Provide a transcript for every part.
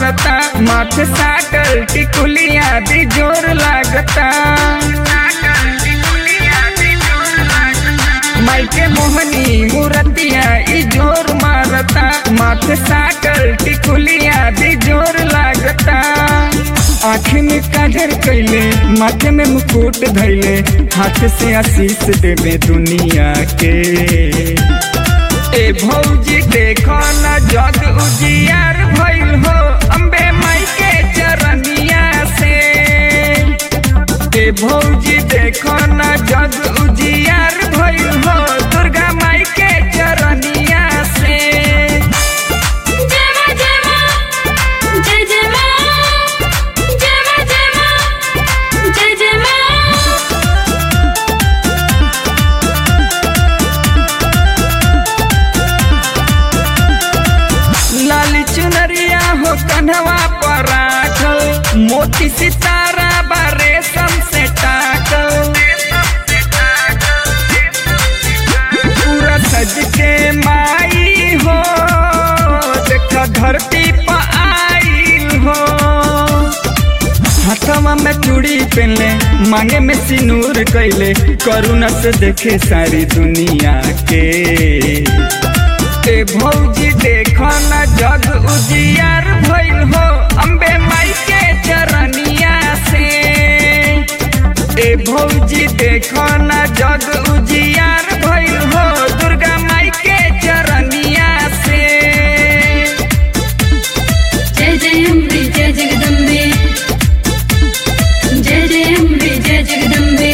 मारता माथे साटल टिकुलिया भी जोर लागता माइके मोहनी मूरतिया ई जोर मारता माथे साटल टिकुलिया भी जोर लागता आँख में काजर कैले माथे में मुकुट धैले हाथ से आशीष देवे दुनिया के ए भौजी देखो न जग उजियार भइल हो अम्बे माई के चरनिया से ए भौजी देखो न जग उजियार भइल हो दुर्गा माई के चरनिया से जय मां जय मां जय जय मां जय मां जय मां जय जय मां लाली चुनरिया हो कन्हवा पर राखल मोती सितारा बा रेशम से टाकल पूरा सज के माई हो देख धरती पर आईल हो हाथवा में चूड़ी पहनले मांगे में सिनूर कैले करुणा से देखे सारी दुनिया के ए भौजी देखो न जग उजियार भइल हो अम्बे माई के चरनिया से ए भौजी देखो न जग उजियार भइल हो दुर्गा माई के चरनिया से जय जय अम्बे जय जगदम्बे जय जय अम्बे जय जगदम्बे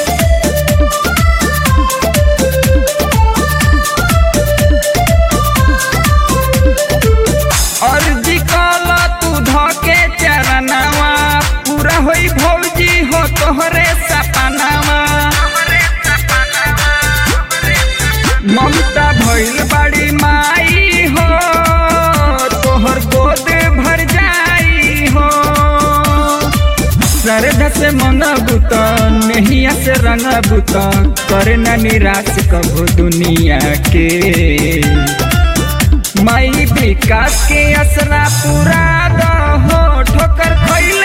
अर्जी कला तू धके चरनावा पूरा होई भौजी हो तोहरे सपनावा ममता भइल बड़ी माई हो तोहर गोद भर जाई हो श्रद्धा से मनबुत नहिया से रंगबुत करे न निराश कभो दुनिया के माई विकास के असरा पूरा दहो ठोकर खैल